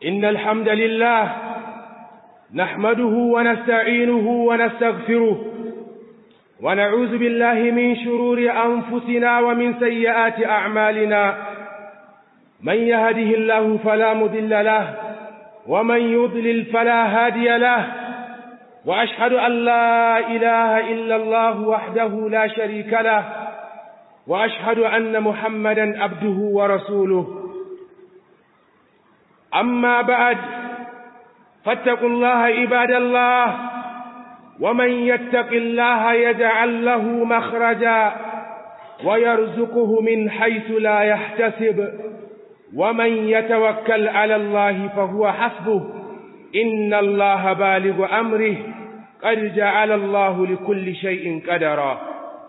إن الحمد لله نحمده ونستعينه ونستغفره ونعوذ بالله من شرور أنفسنا ومن سيئات أعمالنا من يهده الله فلا مضل له ومن يضلل فلا هادي له وأشهد أن لا إله إلا الله وحده لا شريك له وأشهد أن محمدا عبده ورسوله أما بعد فاتقوا الله عباد الله ومن يتق الله يجعل له مخرجا ويرزقه من حيث لا يحتسب ومن يتوكل على الله فهو حسبه إن الله بالغ أمره قد جعل الله لكل شيء قدرا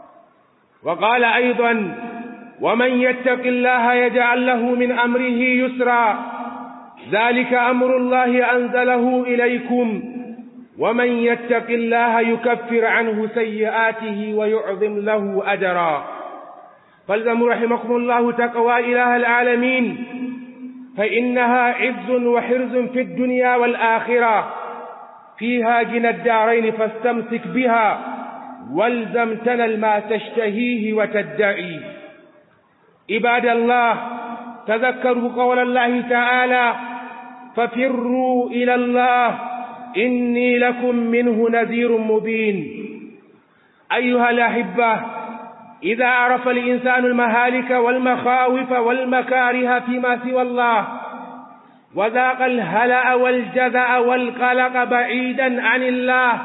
وقال أيضا ومن يتق الله يجعل له من أمره يسرا ذلك أمر الله أنزله إليكم ومن يتق الله يكفر عنه سيئاته ويعظم له أجرا فالزموا رحمكم الله تقوى إله العالمين فإنها عز وحرز في الدنيا والآخرة فيها جنى الدارين فاستمسك بها والزم تنل ما تشتهيه وتدعي عباد الله تذكروا قول الله تعالى ففروا إلى الله إني لكم منه نذير مبين أيها الأحبة إذا عرف الإنسان المهالك والمخاوف والمكاره فيما سوى الله وذاق الهلأ والجزع والقلق بعيدا عن الله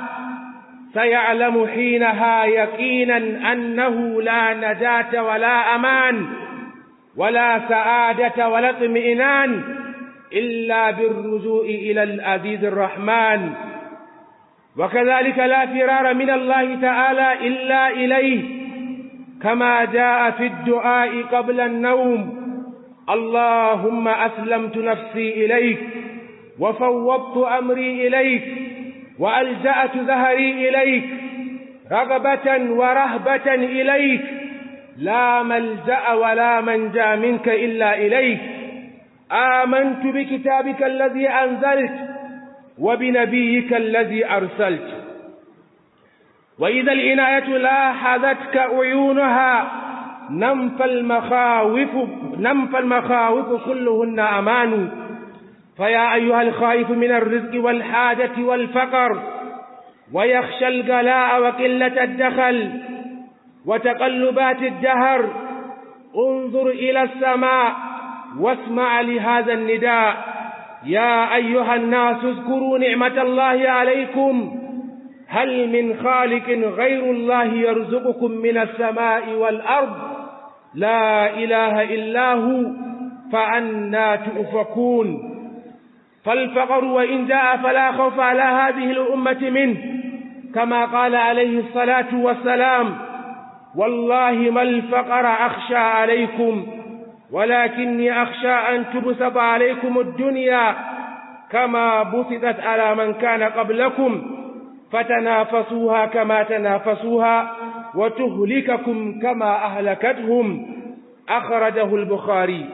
سيعلم حينها يقينا أنه لا نجاة ولا أمان ولا سعادة ولا اطمئنان إلا بالرجوع إلى العزيز الرحمن وكذلك لا فرار من الله تعالى إلا إليه كما جاء في الدعاء قبل النوم اللهم أسلمت نفسي إليك وفوضت أمري إليك وألجأت ظهري إليك رغبة ورهبة إليك لا ملجأ ولا منجا منك إلا إليك آمنت بكتابك الذي أنزلت وبنبيك الذي أرسلت وإذا العناية لاحظتك عيونها نمف المخاوف نمف المخاوف كلهن أمان فيا أيها الخائف من الرزق والحاجة والفقر ويخشى الغلاء وقلة الدخل وتقلبات الدهر انظر إلى السماء واسمع لهذا النداء يا أيها الناس اذكروا نعمة الله عليكم هل من خالق غير الله يرزقكم من السماء والأرض لا إله إلا هو فأنا تؤفكون فالفقر وإن جاء فلا خوف على هذه الأمة منه كما قال عليه الصلاة والسلام والله ما الفقر أخشى عليكم ولكني أخشى أن تبسط عليكم الدنيا كما بسطت على من كان قبلكم فتنافسوها كما تنافسوها وتهلككم كما أهلكتهم أخرجه البخاري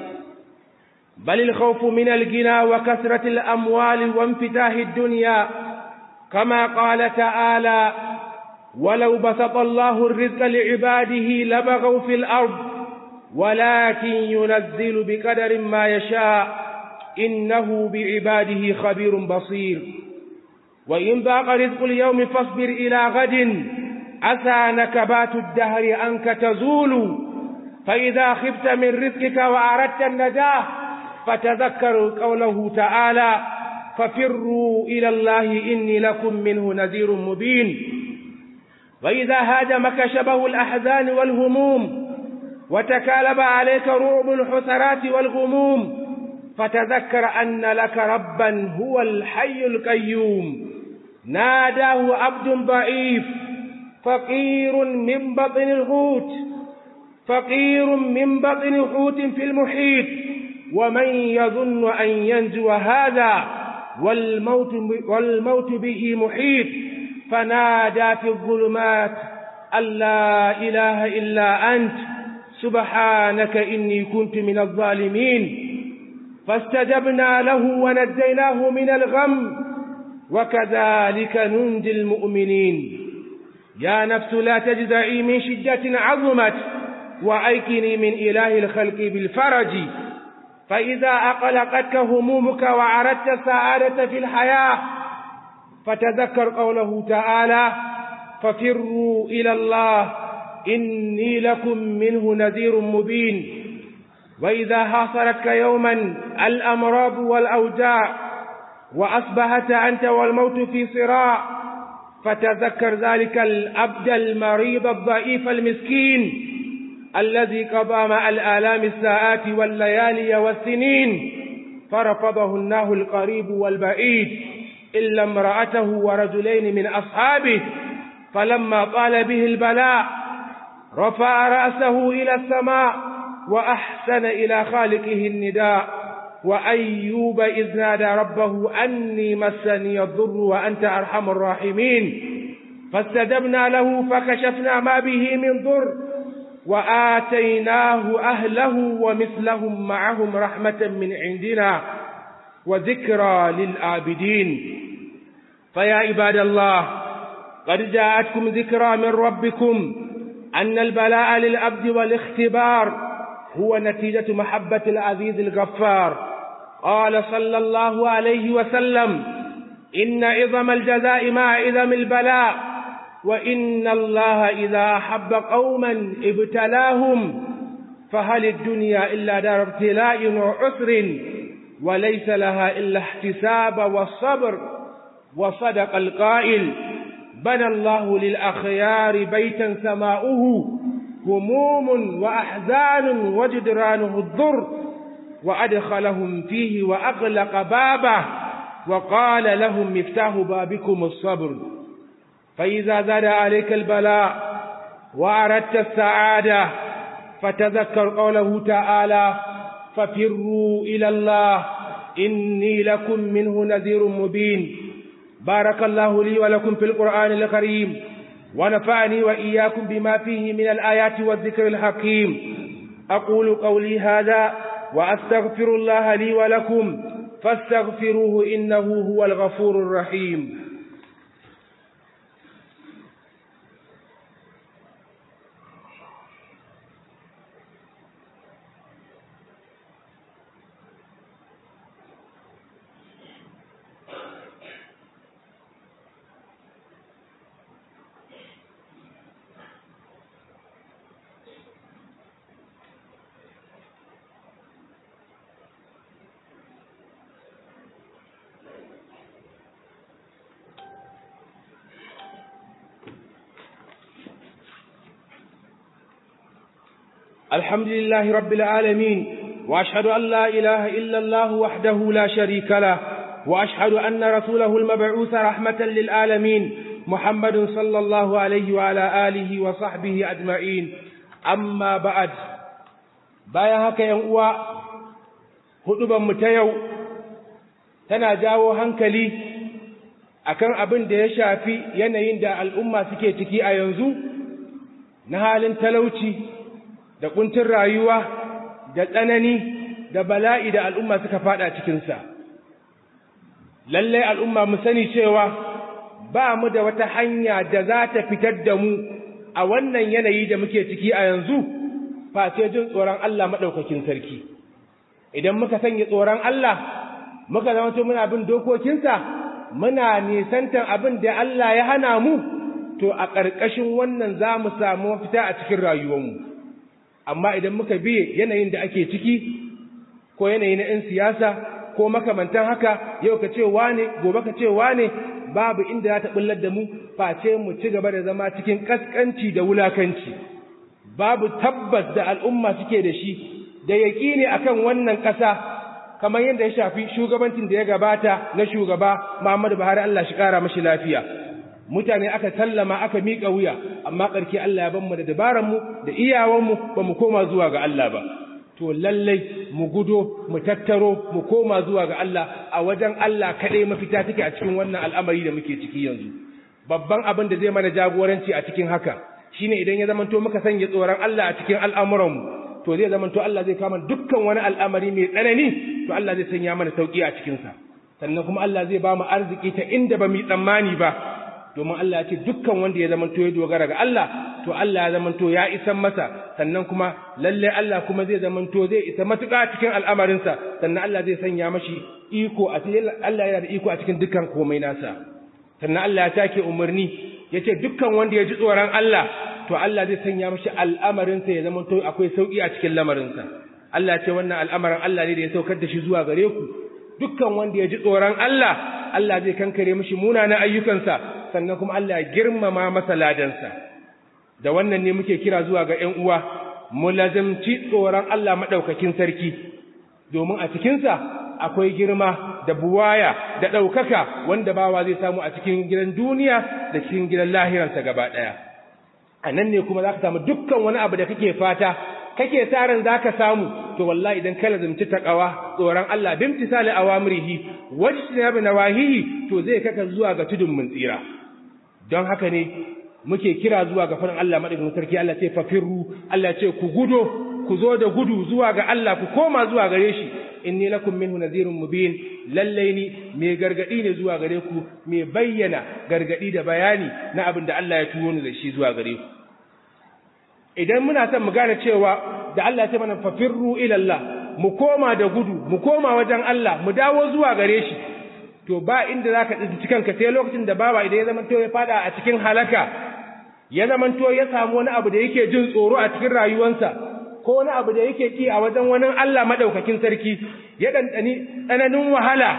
بل الخوف من الغنى وكثرة الأموال وانفتاح الدنيا كما قال تعالى ولو بسط الله الرزق لعباده لبغوا في الأرض ولكن ينزل بقدر ما يشاء إنه بعباده خبير بصير وإن ضاق رزق اليوم فاصبر إلى غد عسى نكبات الدهر أنك تزول فإذا خفت من رزقك وأردت النجاة فتذكروا قوله تعالى ففروا إلى الله إني لكم منه نذير مبين وإذا هاجمك شبه الأحزان والهموم وتكالب عليك رعب الحسرات والغموم فتذكر أن لك ربا هو الحي القيوم ناداه عبد ضعيف فقير من بطن الحوت فقير من بطن حوت في المحيط ومن يظن أن ينجو هذا والموت, والموت به محيط فنادى في الظلمات أن لا إله إلا أنت سبحانك إني كنت من الظالمين فاستجبنا له ونجيناه من الغم وكذلك ننجي المؤمنين يا نفس لا تجزعي من شدة عظمت وأيكني من إله الخلق بالفرج فإذا أقلقتك همومك وعرضت السعادة في الحياة فتذكر قوله تعالى ففروا إلى الله إني لكم منه نذير مبين وإذا حاصرتك يوما الأمراض والأوجاع وأصبحت أنت والموت في صراع فتذكر ذلك الأبد المريض الضعيف المسكين الذي قضى مع الآلام الساعات والليالي والسنين فرفضه الله القريب والبعيد إلا امرأته ورجلين من أصحابه فلما طال به البلاء رفع رأسه إلى السماء وأحسن إلى خالقه النداء وأيوب إذ نادى ربه أني مسني الضر وأنت أرحم الراحمين فاستجبنا له فكشفنا ما به من ضر وآتيناه أهله ومثلهم معهم رحمة من عندنا وذكرى للآبدين فيا عباد الله قد جاءتكم ذكرى من ربكم أن البلاء للعبد والاختبار هو نتيجة محبة العزيز الغفار قال صلى الله عليه وسلم إن عظم الجزاء مع عظم البلاء وإن الله إذا أحب قوما ابتلاهم فهل الدنيا إلا دار ابتلاء وعسر وليس لها إلا احتساب والصبر وصدق القائل بنى الله للأخيار بيتا سماؤه هموم وأحزان وجدرانه الضر وأدخلهم فيه وأغلق بابه وقال لهم مفتاح بابكم الصبر فإذا زاد عليك البلاء وأردت السعادة فتذكر قوله تعالى ففروا إلى الله إني لكم منه نذير مبين بارك الله لي ولكم في القرآن الكريم ونفعني وإياكم بما فيه من الآيات والذكر الحكيم أقول قولي هذا وأستغفر الله لي ولكم فاستغفروه إنه هو الغفور الرحيم الحمد لله رب العالمين وأشهد أن لا إله إلا الله وحده لا شريك له وأشهد أن رسوله المبعوث رحمة للعالمين محمد صلى الله عليه وعلى آله وصحبه أجمعين أما بعد bayan haka ‘yan uwa hudubanmu ta yau tana jawo hankali akan abin da ya shafi yanayin da al'umma suke ciki a yanzu na halin talauci da kuntun rayuwa da tsanani da bala'i da al'umma suka fada cikinsa. Lallai al'umma mu sani cewa ba mu da wata hanya da za ta fitar da mu a wannan yanayi da muke ciki a yanzu, face jin tsoron Allah maɗaukakin sarki. Idan muka sanya tsoron Allah, muka zama muna bin dokokinsa, muna nisantan abin da Allah ya hana mu, to a ƙarƙashin wannan za mu samu mafita a cikin rayuwarmu. amma idan muka biye yanayin da ake ciki ko yanayi na 'yan siyasa ko makamantan haka yau ka ce wane gobe ka ce wane babu inda za ta bullar da mu face mu ci gaba da zama cikin kaskanci da wulakanci babu tabbas da al'umma suke da shi da yaƙini akan wannan ƙasa kamar yadda ya shafi shugabancin da ya gabata na shugaba Muhammadu Buhari Allah shi ƙara mashi lafiya mutane aka sallama aka miƙa wuya amma ƙarke Allah ya banmu da dabaranmu da iyawanmu ba mu koma zuwa ga Allah ba to lallai mu gudo mu tattaro mu koma zuwa ga Allah a wajen Allah kaɗai mafita take a cikin wannan al'amari da muke ciki yanzu babban abin da zai mana jagoranci a cikin haka shine idan ya zamanto muka sanya tsoron Allah a cikin al'amuranmu to zai zamanto Allah zai kama dukkan wani al'amari mai tsanani to Allah zai sanya mana sauki a cikin sa sannan kuma Allah zai ba mu arziki ta inda ba mu tsammani ba domin Allah ya ce dukkan wanda ya zamanto ya dogara ga Allah to Allah ya zamanto ya isan masa sannan kuma lalle Allah kuma zai zamanto zai isa matuƙa cikin al'amarinsa sannan Allah zai sanya mashi iko a cikin Allah yana da iko a cikin dukkan komai nasa sannan Allah ya take umarni yace dukkan wanda ya ji tsoron Allah to Allah zai sanya mashi al'amarinsa ya zamanto akwai sauki a cikin lamarinsa Allah ya ce wannan al'amarin Allah ne da ya saukar da shi zuwa gare ku dukkan wanda ya ji tsoron Allah Allah zai kankare mashi munanan ayyukansa sannan kuma Allah ya girmama masa ladansa da wannan ne muke kira zuwa ga ƴan uwa mu lazimci tsoron Allah madaukakin sarki domin a cikinsa akwai girma da buwaya da ɗaukaka wanda bawa zai samu a cikin gidan duniya da cikin gidan lahirarsa gaba ɗaya a nan ne kuma za ka samu dukkan wani abu da kake fata kake tsarin za ka samu to wallahi idan ka lazimci taƙawa tsoron Allah bin tisali awamrihi wajtinabi nawahihi to zai kaka zuwa ga tudun mun tsira don haka ne muke kira zuwa ga farin Allah madaukakin sarki Allah ce fafirru Allah ce ku gudo ku zo da gudu zuwa ga Allah ku koma zuwa gare shi inni lakum minhu nadhirun mubin lalle ni me gargadi ne zuwa gare ku me bayyana gargadi da bayani na abin da Allah ya turo ni da shi zuwa gare ku idan muna son mu gane cewa da Allah ya ce mana fafirru ila Allah mu koma da gudu mu koma wajen Allah mu dawo zuwa gare shi to ba inda zaka tsinci kanka sai lokacin da baba idan ya zama to ya fada a cikin halaka ya zama to ya samu wani abu da yake jin tsoro a cikin rayuwarsa ko wani abu da yake ki a wajen wani Allah madaukakin sarki ya dandani tsananin wahala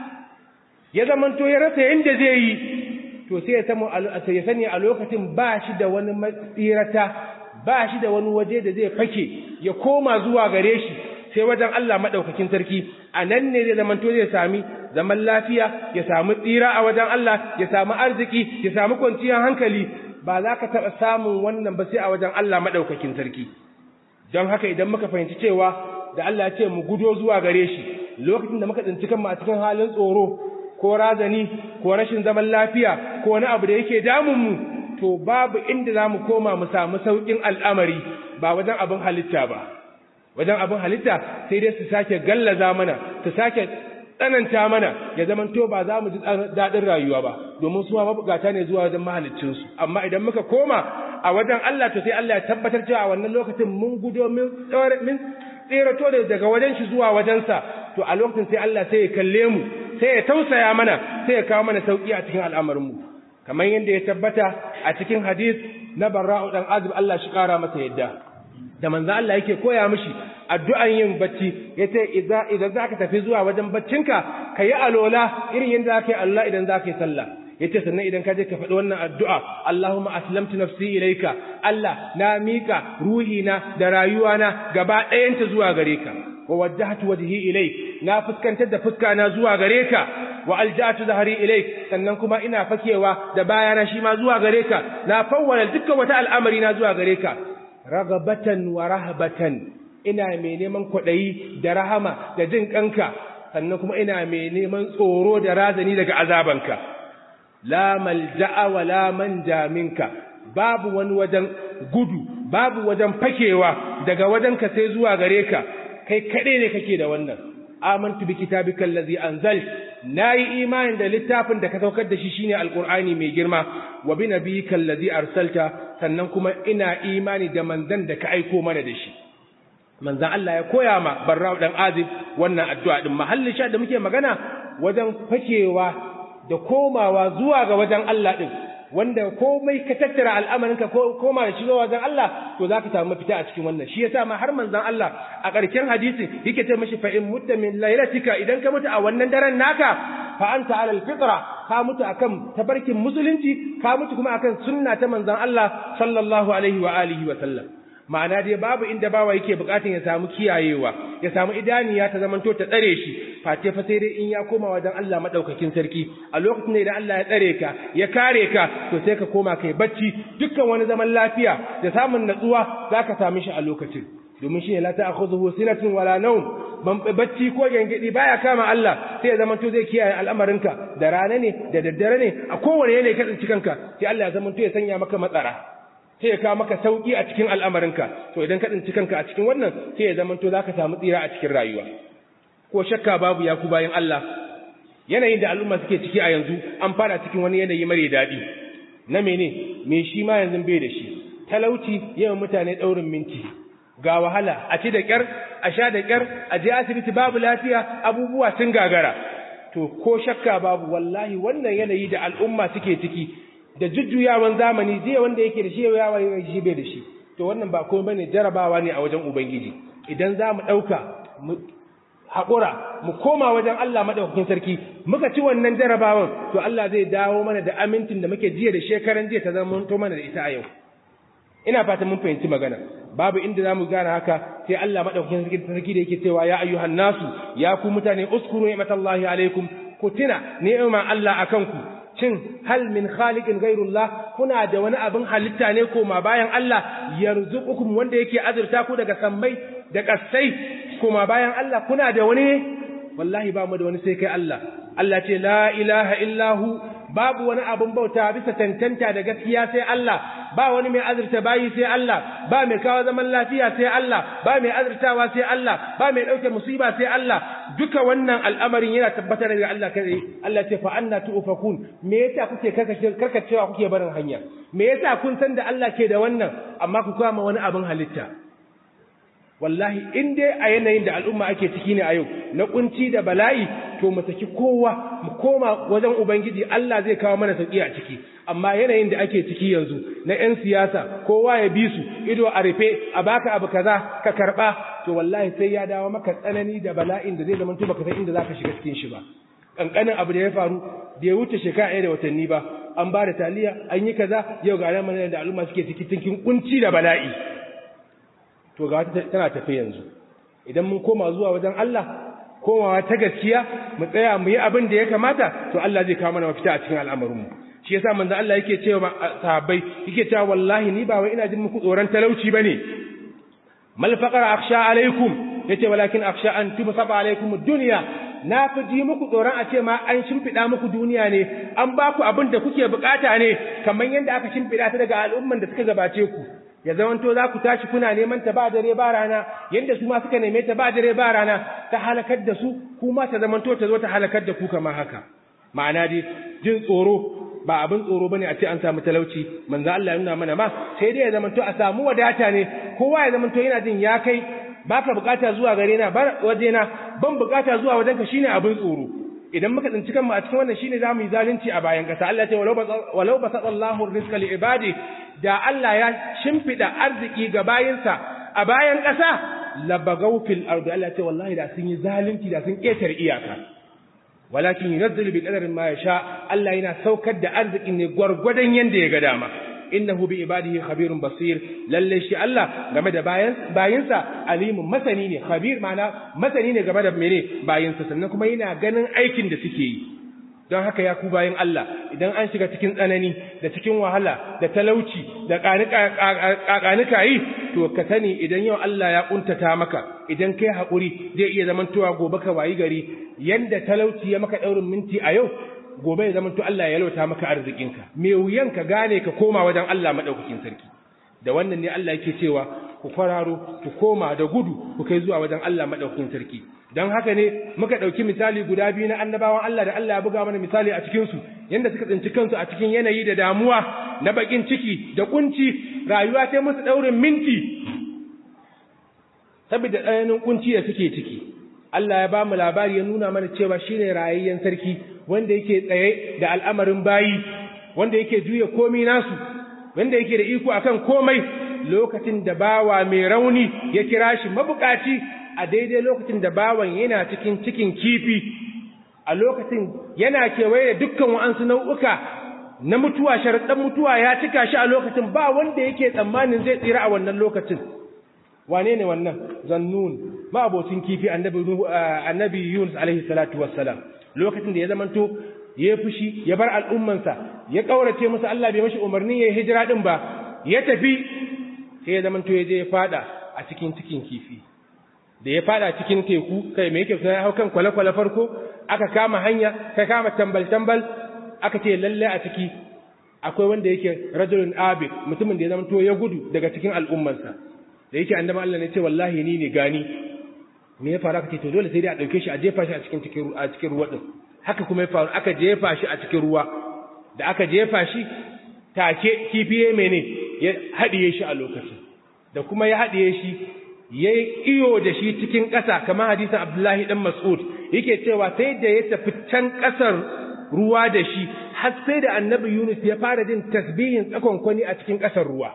ya zama to ya rasa yanda zai yi to sai ya samu ya sani a lokacin ba shi da wani matsirata ba shi da wani waje da zai fake ya koma zuwa gare shi sai wajen Allah madaukakin sarki a nan ne zai zamanto zai sami zaman lafiya ya samu tsira a wajen Allah ya samu arziki ya samu kwanciyar hankali ba za ka taɓa samun wannan ba sai a wajen Allah madaukakin sarki don haka idan muka fahimci cewa da Allah ya ce mu gudo zuwa gare shi lokacin da muka tsinci kanmu a cikin halin tsoro ko razani ko rashin zaman lafiya ko wani abu da yake damun mu to babu inda za mu koma mu samu sauƙin al'amari ba wajen abin halitta ba wajen abin halitta sai dai su sake gallaza mana su sake tsananta mana ya zama to ba za mu ji daɗin rayuwa ba domin su ma mabukata ne zuwa wajen mahaliccinsu amma idan muka koma a wajen Allah to sai Allah ya tabbatar cewa a wannan lokacin mun gudo min tserato da daga wajen shi zuwa wajensa to a lokacin sai Allah sai ya kalle mu sai ya tausaya mana sai ya kawo mana sauki a cikin al'amarinmu kamar yadda ya tabbata a cikin hadith na barra'u dan azib Allah shi kara masa yadda da manzo Allah yake koya mishi addu'an yin bacci yace idza idan zaka tafi zuwa wajen baccinka kayi alola irin yanda zaka yi Allah idan zaka yi sallah yace sannan idan ka je ka faɗi wannan addu'a Allahumma aslamtu nafsi ilayka Allah na mika ruhina da rayuwana gaba ɗayanta zuwa gare ka wa wajjahtu wajhi ilayk na fuskantar da fuska na zuwa gare ka wa alja'tu zahri ilayk sannan kuma ina fakewa da bayana shi ma zuwa gare ka na fawwala dukkan wata al'amari na zuwa gare ka ragabatan wa rahabatan ina mai neman kwaɗayi da rahama da jin kanka sannan kuma ina mai neman tsoro da razani daga azabanka la malja'a wa la manja minka babu wani wajen gudu babu wajen fakewa daga wajenka sai zuwa gare ka kai kaɗai ne kake da wannan amantu bi kitabika allazi anzal nayi imani da littafin da ka saukar da shi shine alqur'ani mai girma wa bi nabiyyika allazi arsalta sannan kuma ina imani da manzon da ka aiko mana da shi manzon Allah ya koya ma barra'u dan azib wannan addu'a din mahallin sha da muke magana wajen fakewa da komawa zuwa ga wajen Allah din wanda komai ka tattara al'amarinka ko koma da shi zuwa wajen Allah to zaka samu mafita a cikin wannan shi yasa ma har manzon Allah a ƙarshen hadisin yake ce mishi fa in mutta min lailatika idan ka mutu a wannan daren naka fa anta ala alfitra ka mutu akan tabarkin musulunci ka mutu kuma akan sunna ta manzon Allah sallallahu alaihi wa alihi wa sallam ma'ana dai babu inda bawa yake bukatun ya samu kiyayewa ya samu idaniya ta zamanto ta tsare shi face fa sai dai in ya koma wajen Allah madaukakin sarki a lokacin da Allah ya tsare ka ya kare ka to sai ka koma kai bacci dukkan wani zaman lafiya da samun natsuwa zaka same shi a lokacin domin shi ne la ta'khudhuhu sinatun wala nawm ban bacci ko gangadi baya kama Allah sai ya zamanto zai kiyaye al'amarinka da rana ne da daddare ne a kowane yanayi ka tsinci kanka sai Allah ya zamanto ya sanya maka matsara sai ya kawo maka sauki a cikin al'amarinka to idan ka tsinci kanka a cikin wannan sai ya zama to za ka samu tsira a cikin rayuwa ko shakka babu ya ku bayan Allah yanayin da al'umma suke ciki a yanzu an fara cikin wani yanayi mare daɗi na mene me shi ma yanzu bai da shi talauci yawan mutane ɗaurin minti ga wahala a ci da ƙyar a sha da ƙyar a je asibiti babu lafiya abubuwa sun gagara to ko shakka babu wallahi wannan yanayi da al'umma suke ciki da jujjuyawan zamani zai wanda yake da shi yawa shi bai da shi to wannan ba komai bane jarabawa ne a wajen ubangiji idan za mu ɗauka mu haƙura mu koma wajen Allah maɗaukakin sarki muka ci wannan jarabawan to Allah zai dawo mana da amintin da muke jiya da shekaran jiya ta zama to mana da ita a yau ina fatan mun fahimci magana babu inda zamu gane haka sai Allah maɗaukakin sarki da yake cewa ya ayyuhan nasu ya ku mutane uskuru ni'matallahi alaikum ku tuna ni'man Allah akan ku cin hal min khaliqin ghairullah kuna da wani abin halitta ne koma bayan Allah yarzuqukum wanda yake azurta ku daga sammai da kasai koma bayan Allah kuna da wani wallahi ba mu da wani sai kai Allah Allah ce la ilaha illahu babu wani abin bauta bisa tantanta da gaskiya sai Allah ba wani mai azurta bayi sai Allah ba mai kawo zaman lafiya sai Allah ba mai azurtawa sai Allah ba mai dauke musiba sai Allah duka wannan al'amarin yana tabbatar da Allah kai Allah ce fa anna tu'fakun me yasa kuke karkacewa kuke barin hanya me yasa kun san da Allah ke da wannan amma ku kama wani abin halitta wallahi in dai a yanayin da al'umma ake ciki ne a yau na kunci da bala'i to mu saki kowa mu koma wajen ubangiji Allah zai kawo mana sauki a ciki amma yanayin da ake ciki yanzu na yan siyasa kowa ya bi su ido a rufe a baka abu kaza ka karba to wallahi sai ya dawo maka tsanani da bala'in da zai zama to baka san inda zaka shiga cikin shi ba kankanin abu da ya faru da ya wuce shekara ɗaya da watanni ba an ba da taliya an yi kaza yau ga ranar da al'umma suke ciki cikin kunci da bala'i to ga tana tafi yanzu idan mun koma zuwa wajen Allah komawa ta gaskiya mu tsaya mu yi abin da ya kamata to Allah zai kawo mana mafita a cikin al'amarinmu shi yasa manzo Allah yake cewa sahabbai yake cewa wallahi ni ba wai ina jin muku tsoron talauci bane mal faqara akhsha alaikum yace walakin akhsha an tubsaba alaikum ad-dunya na fi ji muku tsoron a ce ma an shimfiɗa muku duniya ne an ba ku abin da kuke bukata ne kamar yadda aka shimfiɗa ta daga al'umman da suka gabace ku ya zamanto za ku tashi kuna neman ta ba dare ba rana yadda su ma suka neme ta ba dare ba rana ta halakar da su kuma ta zamanto ta zo ta halakar da ku kamar haka ma'ana dai jin tsoro ba abin tsoro bane a ce an samu talauci manzo Allah ya nuna mana ma sai dai ya zamanto a samu wadata ne kowa ya zamanto yana jin ya kai baka bukata zuwa gare na bar waje na ban bukata zuwa wajen ka shine abin tsoro idan muka tsinci kanmu a cikin wannan shine zamu yi zalunci a bayan kasa Allah ya ce walau basallahu rizqa li ibadi da Allah ya shimfida arziki ga bayinsa a bayan ƙasa labagaw fil ardi Allah ya ce wallahi da sun yi zalunci da sun ƙetare iyaka walakin yunazzilu bi qadarin ma yasha Allah yana saukar da arzikin ne gwargwadon yanda ya ga dama innahu bi ibadihi khabirun basir lalle shi Allah game da bayan bayinsa alimun masani ne khabir ma'ana masani ne game da mene bayinsa sannan kuma yana ganin aikin da suke yi don haka ya ku bayin Allah idan an shiga cikin tsanani da cikin wahala da talauci da ƙaƙanika yi to ka sani idan yau Allah ya ƙuntata maka idan kai haƙuri zai iya zamantowa gobe ka wayi gari yanda talauci ya maka ɗaurin minti a yau gobe ya zamanto Allah ya yalwata maka arzikinka me wuyan ka gane ka koma wajen Allah madaukakin sarki da wannan ne Allah yake cewa ku kwararo ku koma da gudu ku kai zuwa wajen Allah madaukakin sarki dan haka ne muka dauki misali guda biyu na annabawan Allah da Allah ya buga mana misali a cikin su yanda suka tsinci kansu a cikin yanayi da damuwa na bakin ciki da kunci rayuwa sai musu daurin minti saboda tsananin kunci da suke ciki Allah ya ba mu labari ya nuna mana cewa shine rayayyen sarki wanda yake tsaye da al'amarin bayi wanda yake juya komai nasu wanda yake da iko akan komai lokacin da bawa mai rauni ya kira shi mabukaci a daidai lokacin da bawan yana cikin cikin kifi a lokacin yana kewaye da dukkan wa'ansu nau'uka na mutuwa sharaɗin mutuwa ya cika shi a lokacin ba wanda yake tsammanin zai tsira a wannan lokacin wane ne wannan zannun ma'abocin kifi annabi yunus alaihi salatu wassalam lokacin da ya zamanto ya fushi ya bar al'ummansa ya kaurace musu Allah bai mashi umarni ya hijira din ba ya tafi sai ya zamanto ya je ya fada a cikin cikin kifi da ya fada cikin teku kai me yake sai hau kan kwale-kwale farko aka kama hanya ka kama tambal-tambal aka ce lalle a ciki akwai wanda yake rajulun abid mutumin da ya zamanto ya gudu daga cikin al'ummansa da yake annabi Allah ne ce wallahi ni ne gani me ya faru aka ce to dole sai dai a dauke shi a jefa shi a cikin cikin a cikin ruwa din haka kuma ya faru aka jefa shi a cikin ruwa da aka jefa shi take kifiye mene ya haɗiye shi a lokacin da kuma ya haɗiye shi ya yi iyo da shi cikin ƙasa kamar hadisin abdullahi ɗan mas'ud yake cewa sai da ya tafi can ƙasar ruwa da shi har sai da annabi yunus ya fara jin tasbihin tsakonkwani a cikin ƙasar ruwa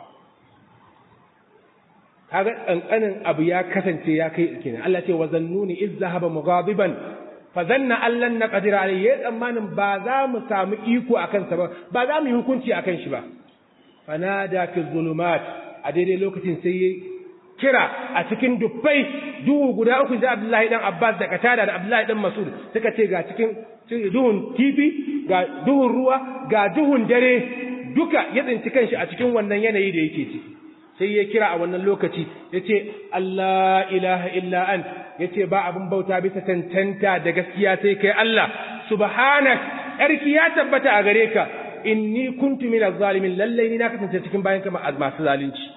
kaga ƙanƙanin abu ya kasance ya kai kenan Allah ce wa zannuni iz zahaba mughadiban fa zanna allan naqdir alayhi ya tsammanin ba za mu samu iko akan sa ba ba za mu yi hukunci akan shi ba fanada fi zulumat a daidai lokacin sai ya kira a cikin dubbai duhu guda uku da Abdullahi dan Abbas da Katada da Abdullahi dan Mas'ud suka ce ga cikin duhun kifi ga duhun ruwa ga duhun dare duka ya tsinci kanshi a cikin wannan yanayi da yake ciki sai ya kira a wannan lokaci yace Allah ilaha illa an yace ba abin bauta bisa tantanta da gaskiya sai kai Allah subhanak yarki ya tabbata a gare ka inni kuntu minaz zalimin lallai ni na kasance cikin bayan kama masu zalunci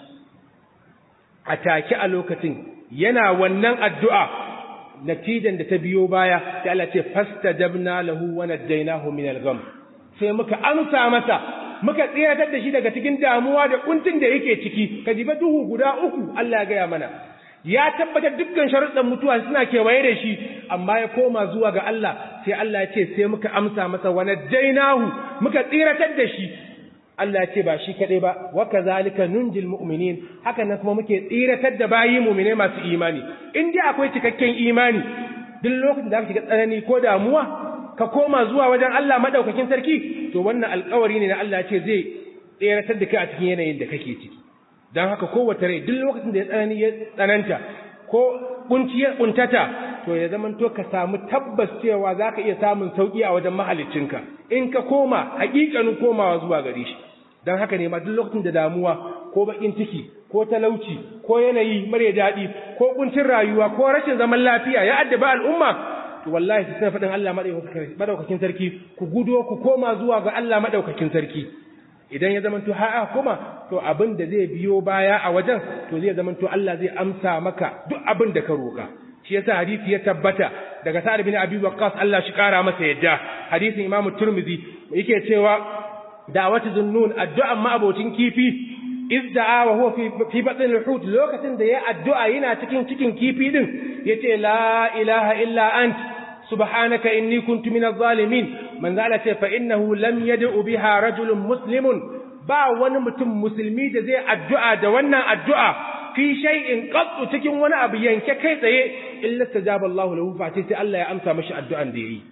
a take a lokacin yana wannan addu'a natijan da ta biyo baya sai Allah ce fastajabna lahu wa najaynahu min al-gham sai muka amsa masa muka tsiratar da shi daga cikin damuwa da kuncin da yake ciki ka jiba duhu guda uku Allah ya gaya mana ya tabbatar dukkan sharuɗan mutuwa suna kewaye da shi amma ya koma zuwa ga Allah sai Allah ya ce sai muka amsa masa wa najaynahu muka tsiratar da shi Allah ya ce ba shi kaɗai ba wa kazalika nunjil mu'minin haka nan kuma muke tsiratar da bayi mu'mine masu imani in dai akwai cikakken imani duk lokacin da aka shiga tsanani ko damuwa ka koma zuwa wajen Allah madaukakin sarki to wannan alƙawari ne na Allah ce zai tseratar da kai a cikin yanayin da kake ciki don haka kowace rai duk lokacin da ya tsanani ya tsananta ko kunci ya kuntata to ya zaman to ka samu tabbas cewa za ka iya samun sauƙi a wajen mahaliccinka in ka koma haƙiƙanin komawa zuwa gare shi don haka ne ma duk lokacin da damuwa ko baƙin ciki ko talauci ko yanayi mare daɗi ko kuncin rayuwa ko rashin zaman lafiya ya addaba al'umma to wallahi su sai faɗin Allah madaukakin sarki ku gudo ku koma zuwa ga Allah madaukakin sarki idan ya zamanto ha'a kuma to abin da zai biyo baya a wajen to zai zamanto Allah zai amsa maka duk abin da ka roka shi yasa hadisi ya tabbata daga Sa'ad bin Abi Waqqas Allah shi kara masa yadda hadisin Imam Tirmidhi yake cewa da'watu zunnun addu'a ma abocin kifi izda'a wa huwa fi fi batn al-hut lokacin da ya addu'a yana cikin cikin kifi din yace la ilaha illa ant subhanaka inni kuntu minaz zalimin man zala ce fa innahu lam yad'u biha rajulun muslimun ba wani mutum musulmi da zai addu'a da wannan addu'a fi shay'in qattu cikin wani abu yanke kai tsaye illa tajaba Allahu lahu fa sai Allah ya amsa mashi addu'an da yayi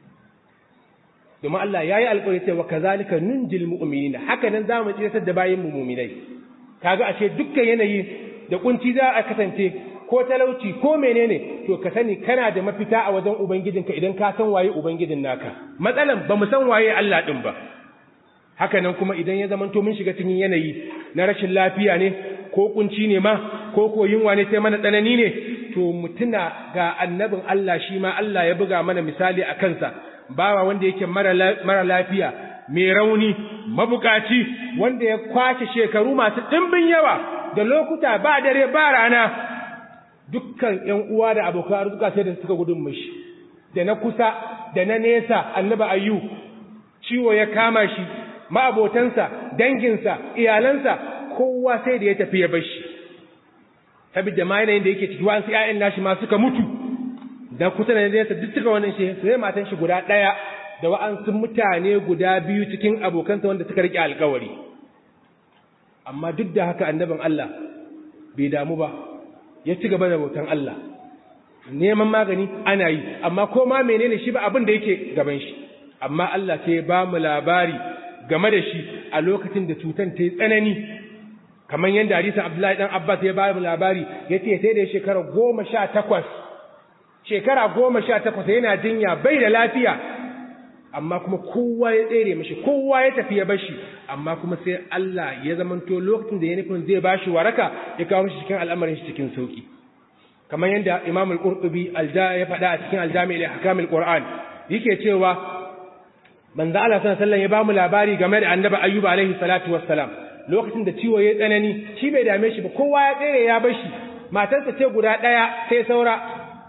domin Allah yayi alƙawari cewa kazalika nunjil mu'minin haka nan zamu tsiratar da bayin mu mu'minai kaga ashe dukkan yanayi da kunci za a kasance ko talauci ko menene to ka sani kana da mafita a wajen ubangijinka idan ka san waye ubangijin naka matsalan ba mu san waye Allah din ba haka nan kuma idan ya zamanto mun shiga cikin yanayi na rashin lafiya ne ko kunci ne ma ko ko yunwa ne sai mana tsanani ne to mutuna ga annabin Allah shi ma Allah ya buga mana misali a kansa bawa wanda yake mara lafiya mai rauni mabukaci wanda ya kwashe shekaru masu ɗimbin yawa da lokuta ba dare ba rana dukkan ‘yan uwa da abokan arzuka sai da suka gudun mashi da na kusa da na nesa annaba ayyu ciwo ya kama shi ma'abotansa danginsa iyalansa kowa sai da ya tafi ya bashi saboda ma yanayin da yake ciki wa'ansu ‘ya'yan nashi ma suka mutu da kusa da nesa duk suka wannan shi sai matan shi guda ɗaya da wa'ansu mutane guda biyu cikin abokansa wanda suka riƙe alkawari amma duk da haka annabin Allah bai damu ba ya ci gaba da bautan Allah neman magani ana yi amma ko ma menene shi ba abin da yake gaban shi amma Allah sai ya ba mu labari game da shi a lokacin da cutan ta yi tsanani kamar yadda hadisin Abdullahi dan Abbas ya ba mu labari yace sai da shekara goma sha takwas shekara goma sha takwas yana jinya bai da lafiya amma kuma kowa ya tsere mashi kowa ya tafi ya bashi amma kuma sai Allah ya zamanto lokacin da ya nufin zai bashi waraka ya kawo mashi cikin al'amarin shi cikin sauki kamar yadda Imam al-Qurtubi alja ya faɗa a cikin al-Jami' al-Ahkam al-Qur'an yake cewa manzo Allah sallallahu alaihi ya bamu labari game da Annabi Ayyub alaihi salatu wassalam lokacin da ciwo ya tsanani shi bai dame shi ba kowa ya tsere ya bashi matarsa ce guda ɗaya sai saura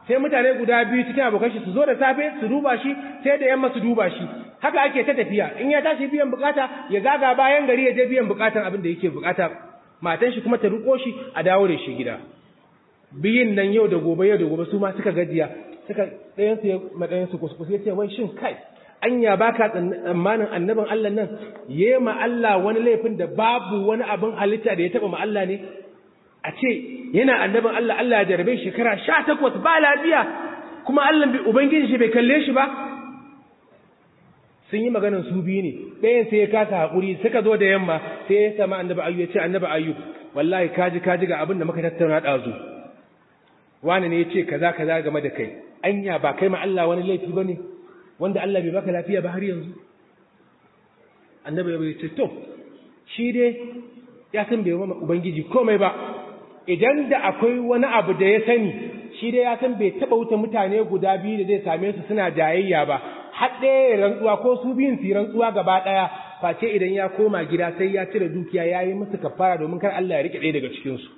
sai mutane guda biyu cikin abokan shi su zo da safe su duba shi sai da yamma su duba shi haka ake ta tafiya in ya tashi biyan bukata ya zaga bayan gari ya je biyan bukatan abin da yake bukata matan shi kuma ta ruko shi a dawo da shi gida biyin nan yau da gobe yau da gobe su ma suka gajiya suka ɗayan su ya madayan su kuskus ya ce wai shin kai anya baka tsammanin annabin Allah nan yema Allah wani laifin da babu wani abin halitta da ya taba ma Allah ne a ce yana annabin Allah Allah ya jarabe shekara sha takwas ba lafiya kuma Allah Ubangiji shi bai kalle shi ba sun yi maganin su biyu ne ɗayan sai ya kasa haƙuri suka zo da yamma sai ya sama annaba ayyu ya ce annaba ayyu wallahi kaji kaji ga abin da muka tattauna ɗazu wani ne ya ce kaza kaza game da kai anya ba kai ma Allah wani laifi ba ne wanda Allah bai baka lafiya ba har yanzu annaba ya ce to shi dai ya san bai wa ubangiji komai ba idan da akwai wani abu da ya sani shi dai ya san bai taba wuta mutane guda biyu da zai same su suna jayayya ba har ɗaya rantsuwa ko su biyun su rantsuwa gaba ɗaya face idan ya koma gida sai ya cire dukiya ya yi musu kafara domin kar Allah ya rike ɗaya daga cikin su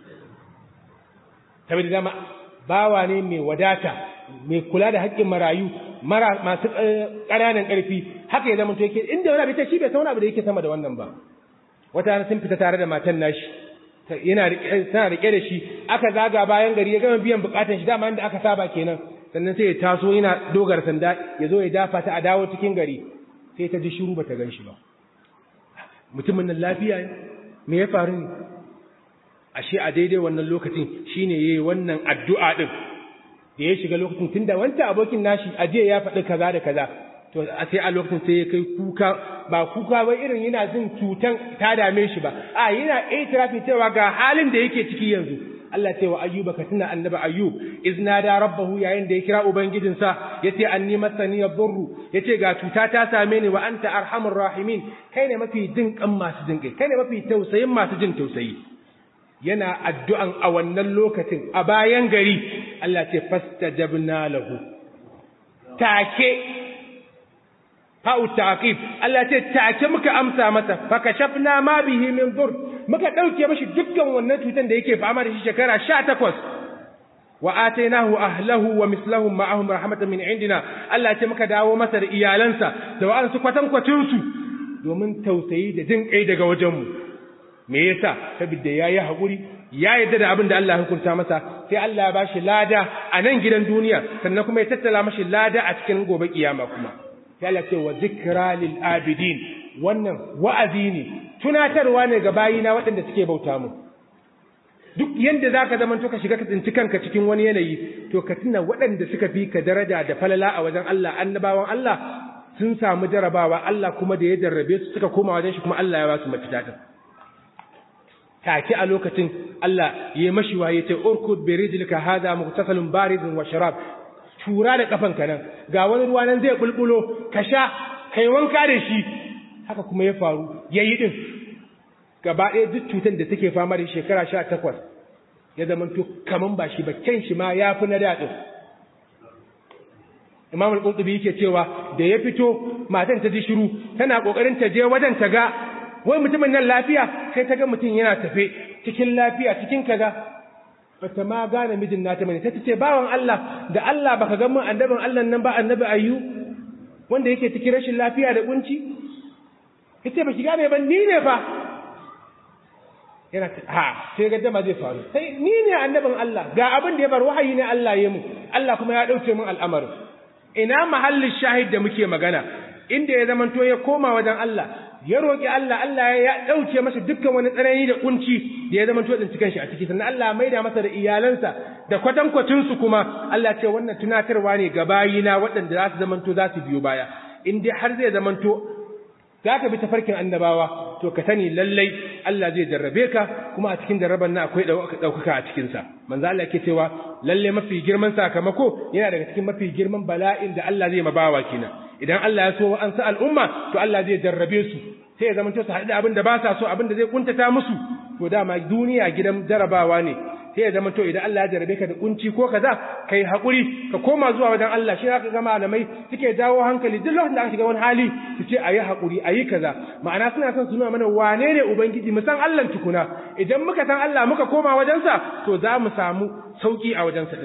saboda dama bawa ne mai wadata mai kula da haƙƙin marayu mara masu ƙananan ƙarfi haka ya zama to yake inda wani abu ta shi bai san wani abu da yake sama da wannan ba wata sun fita tare da matan nashi yana tana rike da shi aka zaga bayan gari ya gama biyan bukatun shi dama inda aka saba kenan sannan sai ya taso yana dogar sanda ya zo ya dafa ta a dawo cikin gari sai ta ji shiru bata gan shi ba mutumin nan lafiya ne me ya faru ne ashe a daidai wannan lokacin shine yayi wannan addu'a din da ya shiga lokacin tunda wancan abokin nashi ajiya ya faɗi kaza da kaza to sai a lokacin sai ya kai kuka ba kuka ba irin yana jin cutan ta dame shi ba a yana itirafi cewa ga halin da yake ciki yanzu Allah ce wa ayyuba ka tuna annabi ayyub izna da rabbahu yayin da ya kira ubangijinsa yace anni masani yadurru yace ga cuta ta same ni wa anta arhamur rahimin kai ne mafi jin kan masu jin kai kai ne mafi tausayin masu jin tausayi yana addu'an a wannan lokacin a bayan gari Allah ce fastajabna lahu take fa'u taqib Allah ce take muka amsa masa fakashafna ma bihi min dur muka dauke mashi dukkan wannan cutan da yake fama da shi shekara 18 wa atainahu ahlahu wa mislahum ma'ahum rahmatan min indina Allah ce muka dawo masa da iyalansa da wa'ansu kwatan kwatin su domin tausayi da jin kai daga wajen mu me yasa saboda yayi hakuri ya yadda da abin da Allah ya hukunta masa sai Allah ya bashi lada a nan gidan duniya sannan kuma ya tattala mashi lada a cikin gobe kiyama kuma sai Allah ce wa zikra lil abidin wannan wa'azi ne tunatarwa ne ga bayina waɗanda suke bauta mu duk yanda zaka zaman to ka shiga ka tsinci kanka cikin wani yanayi to ka tuna waɗanda suka fi ka daraja da falala a wajen Allah annabawan Allah sun samu jarabawa Allah kuma da ya jarrabe su suka koma wajen shi kuma Allah ya ba su mafita din take a lokacin Allah ya mashi waye ce urkud bi rijlika hada mughtasalun baridun wa sharab tura da kafanka nan ga wani ruwa nan zai bulbulo ka sha kai wanka da shi haka kuma ya faru yayi din gaba ɗaya duk cutar da take fama da shekara 18 ya zama to kaman ba shi ba ken shi ma yafi na daɗin Imam al-Qurtubi yake cewa da ya fito matan ta ji shiru tana kokarin ta je wajen ta ga wai mutumin nan lafiya sai ta ga mutum yana tafe cikin lafiya cikin kaza bata ma gane mijin nata bane sai ta ce bawan Allah da Allah baka ga mun annabin Allah nan ba annabi ayyu wanda yake cikin rashin lafiya da kunci kace baki gane ba ni ne fa yana ha sai ga dama zai faru sai ni ne annabin Allah ga abin da ya bar wahayi ne Allah ya mu Allah kuma ya dauke mun al'amarin ina mahallin shahid da muke magana inda ya zamanto ya koma wajen Allah ya roƙi Allah Allah ya ɗauke masa dukkan wani tsanani da kunci da ya zama totsin cikin shi a ciki sannan Allah maida masa da iyalansa da kwatankwacin su kuma Allah ce wannan tunatarwa ne ga bayina waɗanda za su zamanto za su biyo baya in dai har zai zamanto za ka bi tafarkin annabawa to ka sani lallai Allah zai jarrabe ka kuma a cikin jarraban nan akwai ɗaukaka a cikinsa manzo Allah yake cewa lalle mafi girman sakamako yana daga cikin mafi girman bala'in da Allah zai mabawa kenan idan Allah ya so an sa al'umma to Allah zai jarrabe su sai ya zamanto su haɗu da abin da ba sa so abin da zai kuntata musu to dama duniya gidan jarabawa ne sai ya zamanto idan Allah ya jarrabe ka da kunci ko kaza kai hakuri ka koma zuwa wajen Allah shi zaka ga malamai suke jawo hankali duk lokacin da aka shiga wani hali su ce ayi hakuri ayi kaza ma'ana suna son su nuna mana wane ne ubangiji mu san Allah tukuna idan muka san Allah muka koma wajensa to za mu samu sauki a wajensa din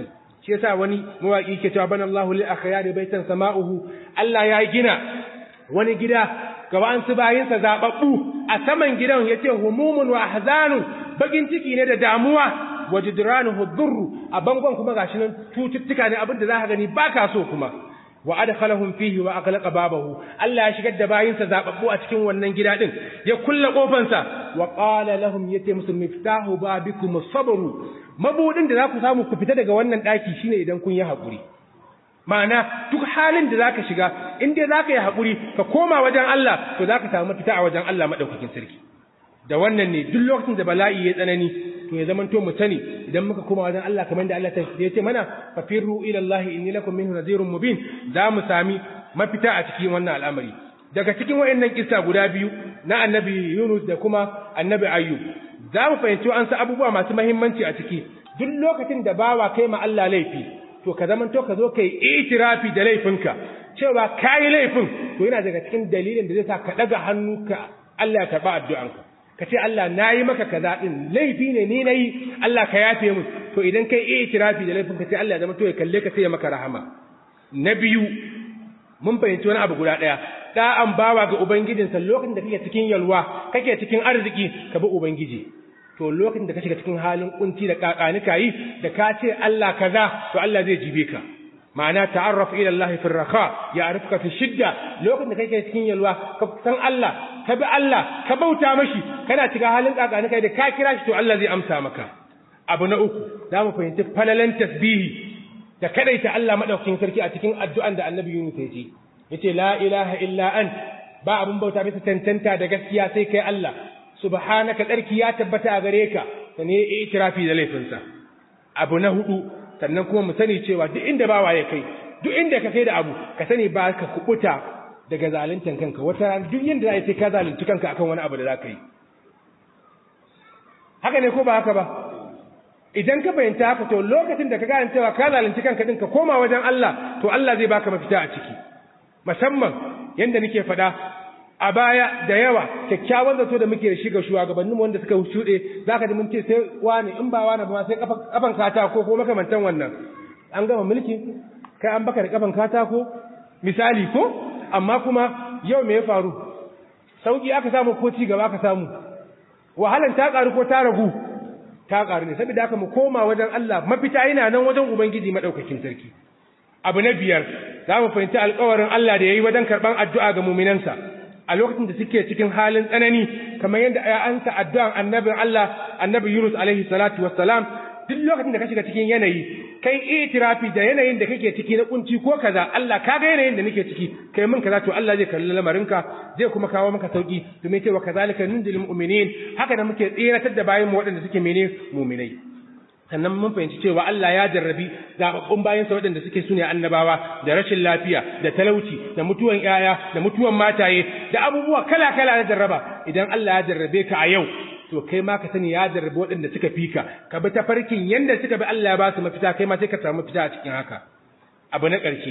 shi yasa wani mawaki ke cewa bana Allahu lil akhyari baitan sama'uhu Allah ya gina wani gida ga wa'ansu bayinsa zababbu a saman gidan yace humumun wa ahzanun bakin ciki ne da damuwa wa jidranuhu dhurru a bangon kuma gashi nan tututtuka ne abinda za ka gani baka so kuma wa adkhalahum fihi wa aghlaqa babahu Allah ya shigar da bayinsa zababbu a cikin wannan gida din ya kulle kofansa wa qala lahum yati musu miftahu babikum sabru mabudin da za ku samu ku fita daga wannan daki shine idan kun yi hakuri ma'ana duk halin da zaka shiga in dai zaka yi hakuri ka koma wajen Allah to zaka samu fita a wajen Allah madaukakin sarki da wannan ne duk lokacin da bala'i ya tsanani to ya zaman to mu sani idan muka koma wajen Allah kamar da Allah ya ce mana fa firru ila Allah inni lakum minhu nadhirun mubin za mu sami mafita a cikin wannan al'amari daga cikin wayannan kissa guda biyu na annabi Yunus da kuma annabi Ayyub za mu fahimci an sa abubuwa masu muhimmanci a ciki duk lokacin da bawa kai ma Allah laifi to ka zaman to ka zo kai itirafi da laifinka cewa kai laifin to yana daga cikin dalilin da zai sa ka daga hannu ka Allah ya karba addu'anka ka ce Allah na yi maka kaza ɗin laifi ne ni na yi Allah ka yafe mu to idan kai iya itirafi da laifin ka ce Allah ya zama to ya kalle ka sai ya maka rahama na biyu mun fahimci wani abu guda ɗaya ɗa'an bawa ga ubangijinsa lokacin da kake cikin yalwa kake cikin arziki ka bi ubangiji to lokacin da ka shiga cikin halin kunci da kakanika yi da ka ce Allah kaza to Allah zai jibe ka ma'ana ta'arraf ila Allah fi raha ya'rifuka fi shidda lokacin da kake cikin yalwa ka san Allah ka bi Allah ka bauta mashi kana cikin halin kakani kai da ka kira shi to Allah zai amsa maka abu na uku za mu fahimci falalan tasbihi da kadaita Allah madaukakin sarki a cikin addu'an da Annabi Yunus ya ce yace la ilaha illa ant ba abun bauta bisa tantanta da gaskiya sai kai Allah subhanaka tsarki ya tabbata a gare ka sane ya itirafi da laifinsa abu na hudu sannan kuma mu sani cewa duk inda bawa ya kai duk inda ka kai da abu ka sani ba ka kubuta daga zaluntan kanka wata ran duk yanda za sai ka zalunci kanka akan wani abu da za ka yi haka ne ko ba haka ba idan ka fahimta haka to lokacin da ka gane cewa ka zalunci kanka din ka koma wajen Allah to Allah zai baka mafita a ciki musamman yanda nake faɗa a baya da yawa kyakkyawan zato da muke da shi ga shugabanninmu wanda suka shuɗe za ka ji mun ce sai wani in ba wani ba sai kafan katako ko makamantan wannan an gama mulki kai an baka da kafan katako misali ko amma kuma yau me ya faru sauki aka samu ko ci gaba aka samu wahalan ta karu ko ta ragu ta karu ne saboda haka mu koma wajen Allah mafita yana nan wajen ubangiji madaukakin sarki abu na biyar za mu fahimci alƙawarin Allah da yayi wajen karban addu'a ga mu'minansa a lokacin da suke cikin halin tsanani kamar yadda ya ansa addu'an annabin Allah annabi Yunus alaihi salatu wassalam duk lokacin da ka shiga cikin yanayi kai itirafi da yanayin da kake ciki na kunci ko kaza Allah ka ga yanayin da nake ciki kai min kaza to Allah zai kalli lamarinka zai kuma kawo maka sauki domin cewa kazalika nunzilul mu'minin haka da muke tsiratar da bayan mu waɗanda suke mene mu'minai sannan mun fahimci cewa Allah ya jarrabi zababbun bayansa waɗanda suke sune annabawa da rashin lafiya da talauci da mutuwan yaya da mutuwan mataye da abubuwa kala-kala na jarraba idan Allah ya jarrabe ka a yau to kai ma ka sani ya jarrabe waɗanda suka fi ka ka bi tafarkin yanda suka bi Allah ya ba su mafita kai ma sai ka samu mafita a cikin haka abu na ƙarshe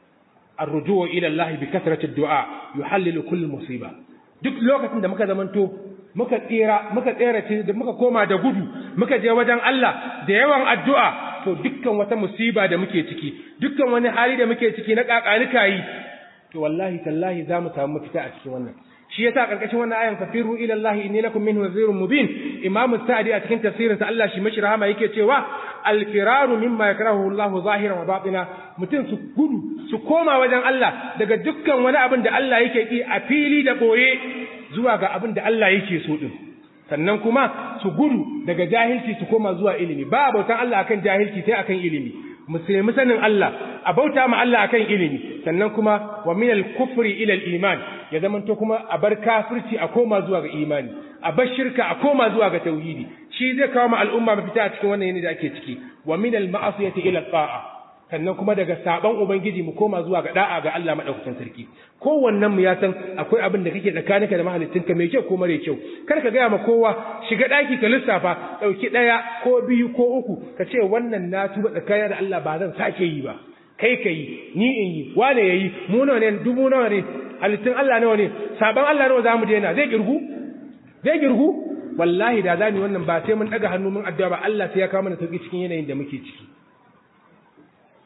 الرجوع إلى الله بكثرة الدعاء يحلل كل مصيبة duk lokacin da muka zamanto muka tsira muka tsere da muka koma da gudu muka je wajen Allah da yawan addu'a to dukkan wata musiba da muke ciki dukkan wani hali da muke ciki na kakanika yi to wallahi tallahi za mu samu mafita a cikin wannan shi yasa karkashin wannan ayan fafiru ila Allah inni lakum minhu nadhirun mubin imamu sa'di a cikin tafsirin sa Allah shi mashi rahama yake cewa al-firaru mimma yakrahu Allah zahiran wa batina mutum su gudu su koma wajen Allah daga dukkan wani abin da Allah yake ki a fili da boye zuwa ga abin da Allah yake so din sannan kuma su gudu daga jahilci su koma zuwa ilimi ba bautan Allah akan jahilci sai akan ilimi musulmi sanin Allah a bauta ma Allah akan ilimi sannan kuma wa min al-kufri ila al-iman ya zamanto kuma a bar kafirci a koma zuwa ga imani a bar shirka a koma zuwa ga tauhidi shi zai kawo ma al'umma mafita a cikin wannan yanayi da ake ciki wa min al-ma'asiyati ila ta'a sannan kuma daga saban ubangiji mu koma zuwa ga da'a ga Allah madaukakin sarki kowannen mu ya san akwai abin da kake tsakaninka da mahaliccinka mai kyau ko mare kyau kar ka gaya ma kowa shiga daki ka lissafa dauki daya ko biyu ko uku ka ce wannan na tuba tsakanin da Allah ba zan sake yi ba kai ka yi ni in yi wane yayi mu nawa ne dubu nawa ne halittun Allah nawa ne saban Allah nawa zamu daina zai girgu zai girgu wallahi da zani wannan ba sai mun daga hannu mun addu'a ba Allah sai ya kawo mana sauki cikin yanayin da muke ciki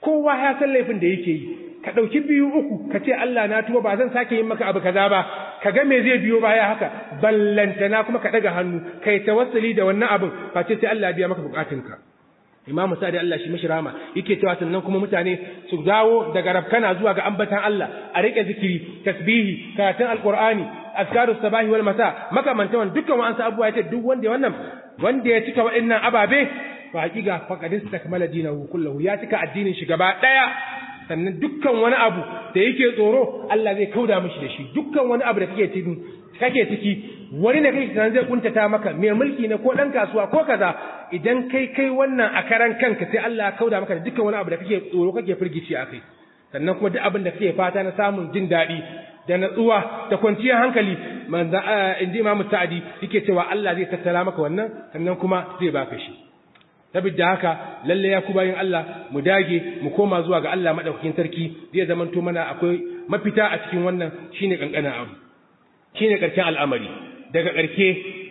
kowa ya san laifin da yake yi ka ɗauki biyu uku ka ce Allah na tuba ba zan sake yin maka abu kaza ba ka ga me zai biyo baya haka ballantana kuma ka ɗaga hannu kai tawassuli da wannan abin ba ce sai Allah biya maka bukatunka Imam Sa'di Allah shi mishi rama yake cewa sannan kuma mutane su dawo daga rabkana zuwa ga ambatan Allah a rike zikiri tasbihi karatun alqur'ani azkaru sabahi wal masa makamantan wannan dukkan wa'ansu abubuwa yace duk wanda wannan wanda ya cika wa'annan ababe fa hakika faqad istakmala dinahu kullahu ya cika addinin shi gaba daya sannan dukkan wani abu da yake tsoro Allah zai kauda mishi da shi dukkan wani abu da kake cikin kake ciki wani ne kake tunanin zai kuntata maka mai mulki ne ko dan kasuwa ko kaza idan kai kai wannan a karan kanka sai Allah ya kauda maka da dukkan wani abu da kake tsoro kake firgici akai sannan kuma duk abin da kake fata na samun jin daɗi da natsuwa da kwanciyar hankali manzo inji Imam Sa'di yake cewa Allah zai tattala maka wannan sannan kuma zai baka shi saboda haka lalle ya kubayin Allah mu dage mu koma zuwa ga Allah madaukakin sarki zai zamanto mana akwai mafita a cikin wannan shine kankanin abu shine karshen al'amari daga karke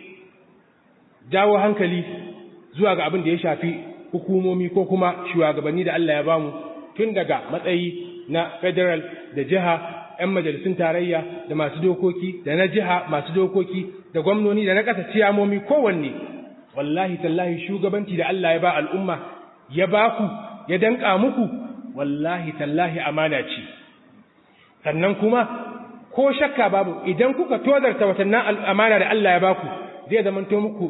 jawo hankali zuwa ga abin da ya shafi hukumomi ko kuma shugabanni da Allah ya bamu tun daga matsayi na federal da jiha 'yan majalisun tarayya da masu dokoki da na jiha masu dokoki da gwamnoni da na ƙasa ciyamomi kowanne wallahi tallahi shugabanci da Allah ya ba al'umma ya ba ku ya danka muku wallahi tallahi amana ce sannan kuma ko shakka babu idan kuka tozarta watannan amana da Allah ya ba ku zai zamanto muku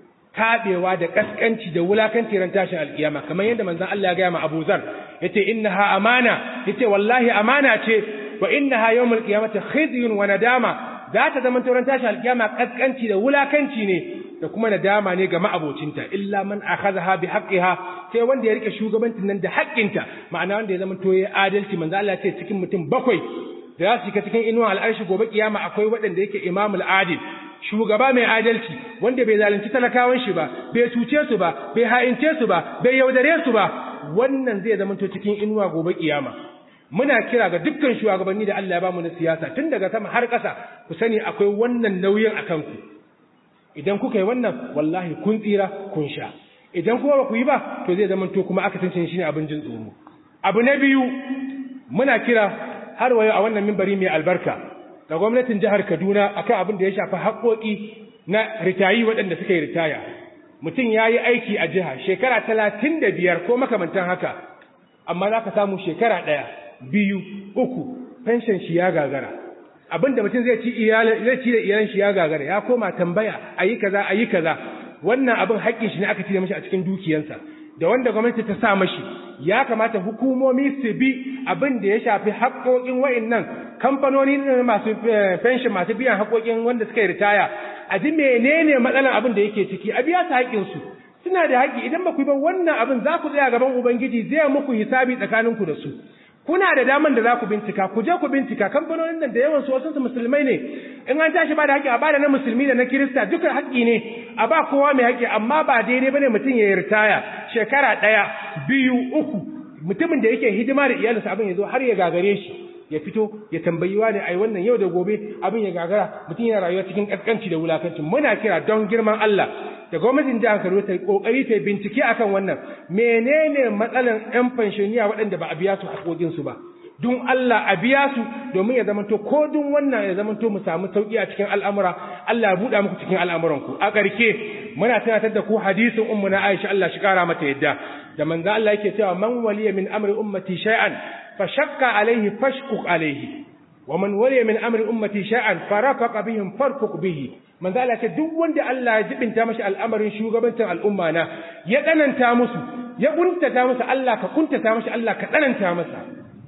taɓewa da ƙasƙanci da wulakanci ran tashin alƙiyama kamar yadda manzon Allah ya gaya ma Abu Zar yace innaha amana yace wallahi amana ce wa innaha yawmul qiyamati khizyun wa nadama za ta zama ran tashin alƙiyama ƙasƙanci da wulakanci ne da kuma nadama ne ga ma'abocinta illa man akhadha bi haqqiha sai wanda ya rike shugabancin nan da haƙƙinta ma'ana wanda ya zama to yayi adalci manzo Allah ce cikin mutum bakwai da za su shiga cikin inuwa al'arshi gobe kiyama akwai waɗanda yake imamul adil shugaba mai adalci wanda bai zalunci talakawan shi ba bai cuce su ba bai ha'ince su ba bai yaudare su ba wannan zai zama to cikin inuwa gobe kiyama muna kira ga dukkan shugabanni da Allah ya bamu na siyasa tun daga sama har ƙasa ku sani akwai wannan nauyin akan ku idan kuka yi wannan wallahi kun tsira kun sha idan kuma ba ku yi ba to zai zama to kuma aka tantance shi ne abin jin tsoro abu na biyu muna kira har wayo a wannan mimbari mai albarka ga gwamnatin jihar Kaduna akan abin da ya shafi haƙoƙi na ritayi waɗanda suka yi ritaya mutum ya yi aiki a jiha shekara talatin da biyar ko makamantan haka amma za ka samu shekara ɗaya biyu uku fenshen shi ya gagara abin da mutum zai ci zai ci da iyalan shi ya gagara ya koma tambaya a yi kaza a yi kaza wannan abin haƙƙin shi ne aka cire mashi a cikin dukiyansa da wanda gwamnati ta sa mashi ya kamata hukumomi su bi abin da ya shafi haƙoƙin wa'annan kamfanoni masu fenshin masu biyan haƙoƙin wanda suka yi ritaya a ji menene matsalan abin da yake ciki a biya su haƙƙinsu suna da haƙƙi idan ba ku yi ba wannan abin za ku tsaya gaban ubangiji zai muku hisabi tsakaninku da su kuna da daman da za ku bincika ku je ku bincika kamfanonin nan da yawan su wasu musulmai ne in an tashi ba da haƙƙi a bada na musulmi da na kirista duka haƙƙi ne a ba kowa mai haƙƙi amma ba daidai bane mutum ya ritaya shekara ɗaya biyu uku mutumin da yake hidima da iyalinsa abin ya zo har ya gagare shi ya fito ya tambayi wani ai wannan yau da gobe abin ya gagara mutum yana rayuwa cikin kaskanci da wulakanci muna kira don girman Allah da gwamnatin jihar Kano ta kokari ta bincike akan wannan menene matsalan yan fanshoniya waɗanda ba a biya su haƙoƙin su ba don Allah a biya su domin ya zamanto ko dun wannan ya zamanto mu samu sauki a cikin al'amura Allah ya buɗa muku cikin al'amuranku a ƙarke muna tunatar da ku hadisin ummu na Aisha Allah shi kara mata yadda da manzo Allah yake cewa man waliya min amri ummati shay'an fashakka alaihi fashkuk alaihi wa man waliya min amri ummati shay'an farafaqa bihim farfuq bihi manzo Allah ce duk wanda Allah ya jibinta mashi al'amarin shugabancin al'umma na ya tsananta musu ya kuntata musu Allah ka kuntata mashi Allah ka tsananta masa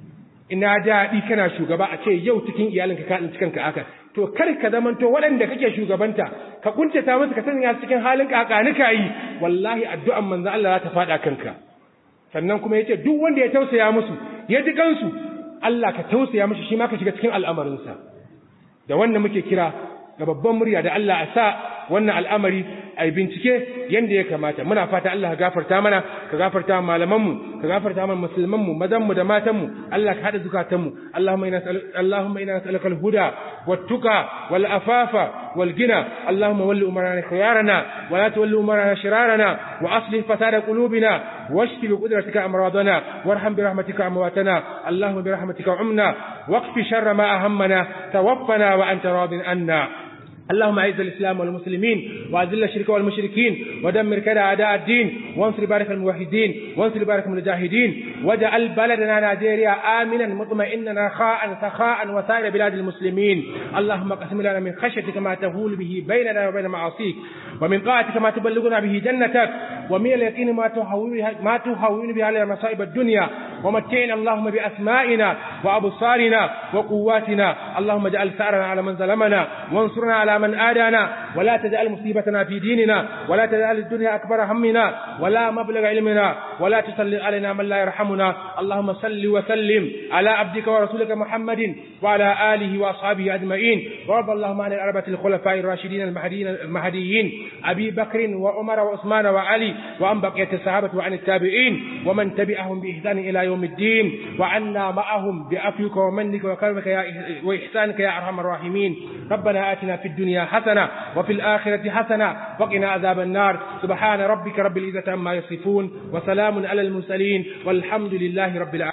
ina daɗi kana shugaba a ce yau cikin iyalinka ka tsinci kanka aka to kar ka zamanto waɗanda kake shugabanta ka kuntata musu ka sanya su cikin halin kakanika yi wallahi addu'an manzo Allah za ta faɗa kanka sannan kuma yace duk wanda ya tausaya musu ya ji kansu Allah ka tausaya mishi shi ma ka shiga cikin al'amarinsa da wannan muke kira ga babban murya da Allah a sa wannan al'amari a yi bincike yadda ya kamata muna fata Allah ka gafarta mana ka gafarta malamanmu ka gafarta mana musulmanmu mazanmu da matanmu Allah ka haɗa zukatanmu Allahumma ina Allahumma ina nas'aluka al-huda wat-tuqa wal-afafa wal-ghina Allahumma walli umarana khiyarana wa la tuwalli umarana shirarana wa aslih fasada qulubina واشف بقدرتك أمراضنا وارحم برحمتك أمواتنا اللهم برحمتك عمنا واقف شر ما أهمنا توفنا وأنت راض عنا اللهم اعز الاسلام والمسلمين واذل الشرك والمشركين ودمر كذا اعداء الدين وانصر بارك الموحدين وانصر بارك المجاهدين واجعل بلدنا نيجيريا امنا مطمئنا رخاء سخاء وسائر بلاد المسلمين اللهم اقسم لنا من خشيتك ما تهول به بيننا وبين معاصيك ومن طاعتك ما تبلغنا به جنتك ومن اليقين ما تهون ما تهون به علينا مصائب الدنيا ومتعنا اللهم باسمائنا وابصارنا وقواتنا اللهم اجعل ثارنا على من ظلمنا وانصرنا على من آدانا ولا تجعل مصيبتنا في ديننا ولا تجعل الدنيا أكبر همنا ولا مبلغ علمنا ولا تسلط علينا من لا يرحمنا اللهم صل وسلم على عبدك ورسولك محمد وعلى آله وأصحابه أجمعين وارض اللهم عن الأربعة الخلفاء الراشدين المهديين المهديين أبي بكر وعمر وعثمان وعلي وعن بقية الصحابة وعن التابعين ومن تبعهم بإحسان إلى يوم الدين وعنا معهم بعفوك ومنك وكرمك يا وإحسانك يا أرحم الراحمين ربنا آتنا في الدنيا حسنة وفي الآخرة حسنة وقنا عذاب النار سبحان ربك رب العزة عما يصفون وسلام على المرسلين والحمد لله رب العالمين